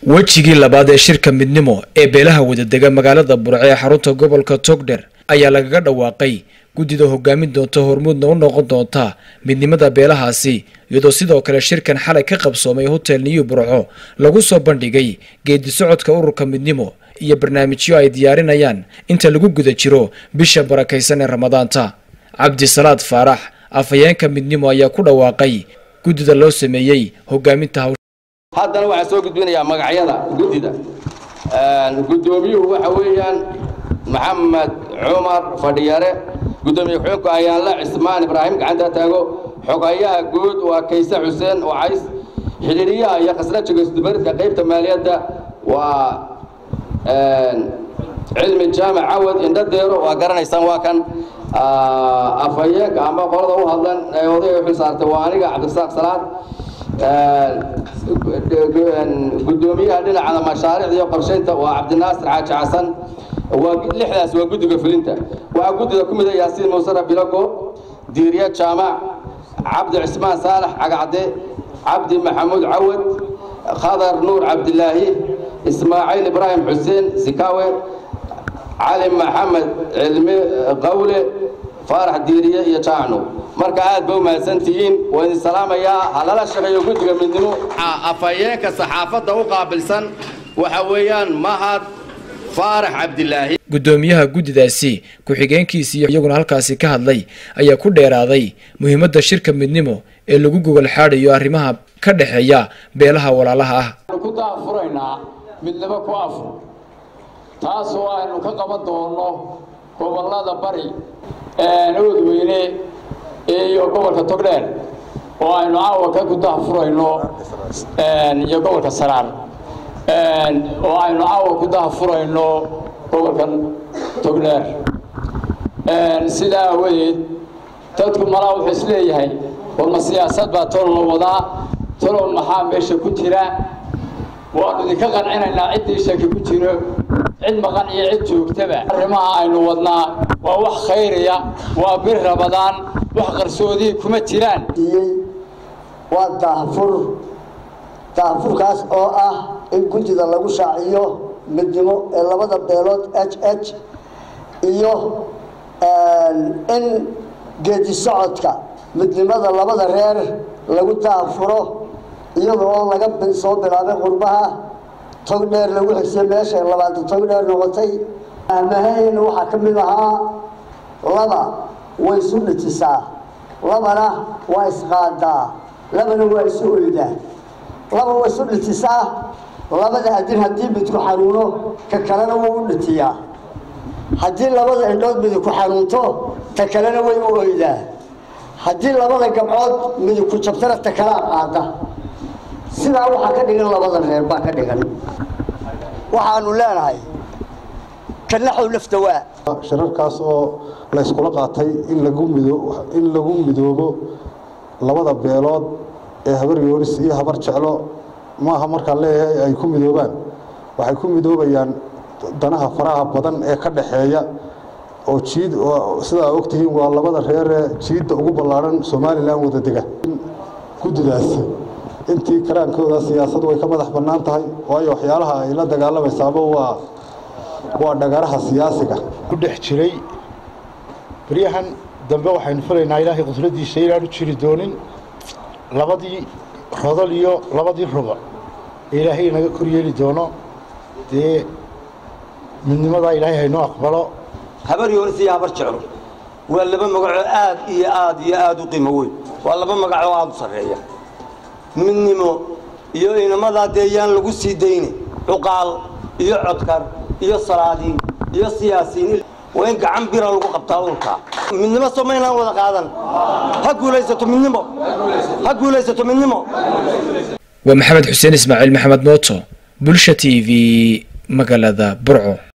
wejigii labaad ee shirka midnimo ee beelaha wadadega magaalada burco ee xarunta gobolka togdher ayaa lagaga dhawaaqay guddida hogaamin doonta hormuudna u noqon doonta midnimada beelahaasi iyadoo sidoo kale shirkan xalay ka qabsoomay hotel new burco lagu soo bandhigay geedi socodka ururka midnimo iyo barnaamijyo ay diyaarinayaan inta lagu guda jiro bisha barakaysan ee ramadaanta cabdisalaad faarax afhayeenka midnimo ayaa ku dhawaaqay guddida loo sameeyey hogaaminta hawsha haddana waxaan soo gudbinayaa magacyada guddida guddoomiyuhu waxa weeyaan maxamed cumar fadhiyare guddoomiye ku-xigeenku ayaanla cismaan ibraahim gacanta taago xogayaha guud waa kayse xuseen wacays xidhiiriyaha iyo khasnajiga isdubaridka qaybta maaliyadda waa cilmi jaamac cawad indhadeero waa garanaysaan waa kan afhayeenka ama qolada u hadlan ee odayga u xil saartay waa aniga cabdirasaaq salaad gudoomiyaha dhinacada mashaariicda iyo qorshaynta waa cabdinaasir xaaji xasan waa lixdaas waa guddiga fulinta waxaa guddida ku mid ah yaasiin muusara bilago diiriya jaamac cabdi cismaan saalax cagacde cabdi maxamuud cawad khadar nuur cabdilaahi ismaaciil ibraahim xuseen sikaawe cali maxamed cilmi qawle faarax diiriye iyo jaacnu marka aad ba u mahadsantihiin waa idin salaamayaa ha lala shaqeeyo guddiga midnimo afhayeenka saxaafadda u qaabilsan waxa weeyaan mahad faarax cabdilaahi guddoomiyaha guddidaasi ku-xigeenkiisii iyaguna halkaasi ka hadlay ayaa ku dheeraaday muhiimadda shirka midnimo ee lagu gogol xaadhayo arrimaha ka dhexeeya beelaha walaalaha ah ku daafuraynaa midnimo ku afur taasoo aynu ka qaban doonno gobollada bari oodweyne iyo gobolka togdheer oo aynu caawa ka ku daafurayno iyo gobolka saraar oo aynu caawa ku daafurayno gobolka togdheer sidaa aawadeed dadku malaa wuxuu is leeyahay warma siyaasad baa tolna wadaa tolow maxaa meesha ku jira waanu idinka qancinaynaa ciddii shaki ku jiro cid maqan iyo cid joogtaba arrimaha aynu wadnaa waa wax khayriya waa bir rabadaan wax qarsoodii kuma jiraan waa daahfur daahfurkaas oo ah in guddida lagu shaaciyo midnimo ee labada beelood h h iyo in geedi socodka midnimada labada reer lagu daahfuro iyada oo laga soo bilaabay qurbaha tog dheer lagu xigsay meesha labaatan tog dheer noqotay ahmahayna waxaa ka mid ahaa laba way isu dhitisaa labana waa isqaadaa labana waa isu oydaa laba waa isu dhitisaa labada adin haddii midku xanuuno ka kalena wuu u dhitiyaa haddii labada indhood midku xanuunto ta kalena way u oydaa haddii labada gabcood midku jabtana ta kalaa qaada sidaa waxaa ka dhigan labada reer baa ka dhigan waxaanu leenahay kanaxow lafta waa shirarkaas oo la yskula qaatay in lagu mido in lagu midoobo labada beelood ee habar yoonis iyo habar jeclo maaha markaan leeyahay ay ku midoobaan waxay ku midoobayaan danaha faraha badan ee ka dhaxeeya oo jiid sidaa ogtihiin waa labada reeree jiidda ugu ballaadhan somalilan wada dega guddidaasi intii karaankooda siyaasadu way ka madax bannaan tahay waayo waxyaalaha ay la dagaalamaysaaba waa waa dhagaraha siyaasiga ku dhex jiray baryahan dambe waxaynu filaynaa ilaahay qudradiisa inaanu jiri doonin labadii rodol iyo labadii ruba ee ilaahay inaga kor yeeli doono dee midnimadaa ilaahay haynoo aqbalo habar yoonis iyo habar jeclo waa laba magacoo aad iyo aad iyo aad u qiimo weyn waa laba magacoo aad u sarreeya midnimo iyo inamadaa dee yaan lagu sii dayne cuqaal iyo codkar iyo salaadiin iyo siyaasiyiin waa in gacan bira lagu qabtaa urkaa midnimo soo maynaan wada qaadan ha guulaysato midnimo ha guulaysato midnimo waa maxamed xuseen ismaaciil maxamed mooto bulsha t v magaalada burco